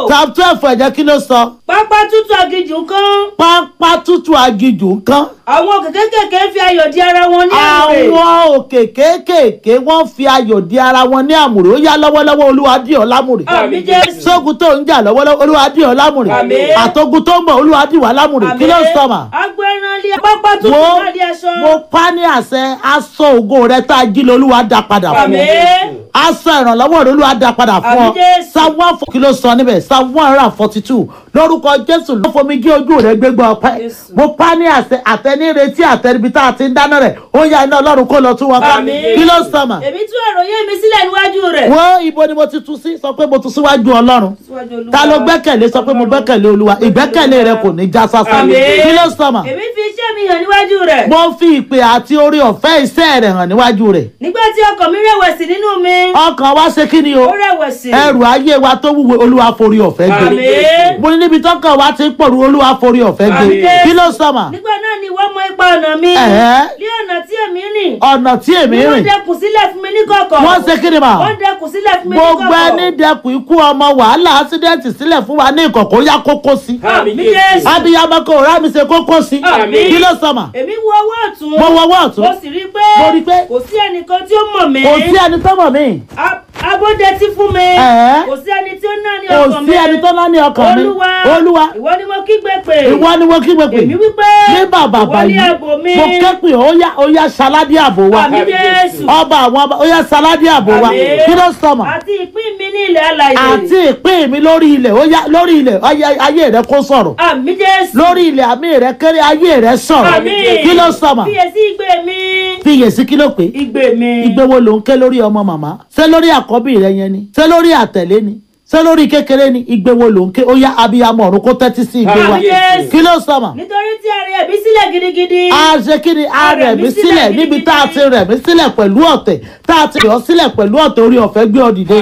psalm twelve ẹ̀jẹ̀ kí ló sọ pápá tútù aginjù kan pápá tútù agijù nǹkan àwọn òkè kékèké fi ayọ̀ di ara wọn ní àmùrè àwọn òkè kéékèèké wọ́n fi ayọ̀ di ara wọn ní àmùrè ó yá lọ́wọ́lọ́wọ́ olúwa dì ọ́ lámùrè àmì jésù sógun tó ń jà lọ́wọ́lọ́wọ́ olúwa dì ọ́ lámùrè Àmín. àtogun tó ń bọ̀ olúwa dì wá lámùrè kí ló sọ mà. agbẹ́ran lé pápá tútù mo náà di aṣọ mo pa ní àṣẹ aṣọ ògo rẹ tá a jí lọ olúwa dá padà fún àmì ọ aṣọ ìrànlọ́wọ́ rẹ olúwa dá padà fún ọ Àmín Jésù. psalm one kí ló sọ níbẹ̀ psalm one hundred and forty two lórúkọ jésù ló fomi gé ojú rẹ gbégbá ọpẹ́ Jésù. mo pa ní àṣẹ àtẹniretí àtẹnibi tá a ti ń dáná rẹ ó yá iná ọlọ́run kó lọ tún wọn ká Àmín. kí ló sọ mà èmi tú àròyé mi sílẹ̀ níwájú rẹ̀ wo ibo ni mo ti tu sí sọ pé mo tu síwájú ọlọ́run Síwájú Olúwa. ta ló gbẹ́kẹ̀lé sọ pé mo gbẹ́kẹ̀lé olúwa ìgbẹ́kẹ̀lé rẹ kò ní já sásán Àmín. kí ló sọ mà èmi fi iṣẹ́ mi hàn níwájú rẹ̀ mo fi ìpè àti orí ọ̀fẹ́ iṣẹ́ rẹ̀ hàn níwájú rẹ̀ nígbà tí ọkàn mi rẹ̀wẹ̀sì nínú mi ọkàn wa ṣe kí ni o ó rẹ̀wẹ̀sì ẹrù ayé wa tó wúwo olúwa forí ọ̀fẹ́ gbé Àmín. mo ní níbi tọ́kàn wa ti ń pọ̀rù olúwa forí ọ̀fẹ́ gbé Àmín. kí ló sọ mà nígbà náà ni wọ́n mọ ipa ọ̀nà mi Ẹ̀hẹ́. ní ọ̀nà tí èmi rìn ọ̀nà tí èmi wọ́n rìn dẹkùn sílẹ̀ fún mi ní kọ̀kọ̀ wọ́n ṣe kí ni mà wọ́n dẹkùn sílẹ̀ fún mi ní gbogbo kọ̀kọ̀ ẹni dẹkùn ikú ọmọ wàhálà ásídẹ́ǹtì sílẹ̀ fún wa ní ìkọ̀kọ̀ ó yá kókó sí àmì jésù abiyamọ kò rá mi ṣe kókó sí Àmín. kí ló sọ mà èmi wo ọwọ́ ọ̀tún mo wọwọ́ ọ̀tún mo sì rí i pé Mo rí i pé kò sí ẹnìkan tí ó mọ̀ mí kò sí ẹni tó mọ̀ mí A- abódetí fún mi Ẹ̀hẹ́. kò sí ẹni tí ó ná ní kò ọkàn mi sí ẹni tó lá ní ọkàn mi olúwa olúwa ìwọ ni mo kígbe pè ìwọ ni mo kí gbogbo èmi wípé ní bàbá ìwọ ní báyìí ààbò mi mo kẹ́pẹ́ ó yá ó yá saladi àbò wa àmì jésù ọba àwọn ọba ó yá saladi àbò wa Àmín. kí ló sọ mà àti ìpín mi ní ilẹ̀ alàyè àti ìpín mi lórí ilẹ̀ ó yá lórí ilẹ̀ ayé- ayé rẹ kó sọ̀rọ̀ àmì jésù lórí ilẹ̀ àmì rẹ kéré ayé rẹ sọ̀rọ̀ Àmín. kí ló sọ mà fiyèsí igbe mi fiyèsí kí ló pé igbe mi ìgbé wo ló ń ké lórí ọmọ màmá ṣé lórí àkọ́bí rẹ yẹn ni ṣé lórí àtẹ̀lé ni ṣé lórí kékeré ni ìgbé wo ló ń ké ó yá abiyamọ ọ̀run kó tẹ́tí sí ìgbé wa Àmín Jésù. kí ló sọ mà nítorí tí a rẹ̀ mí sílẹ̀ gidigidi a ṣe kí ni a rẹ̀ mí sílẹ̀ níbi tá a ti rẹ̀ mí sílẹ̀ pẹ̀lú ọ̀tẹ̀ tá a ti rẹ̀ ọ́ sílẹ̀ pẹ̀lú ọ̀tẹ̀ orí ọ̀fẹ́ gbé ọ dìde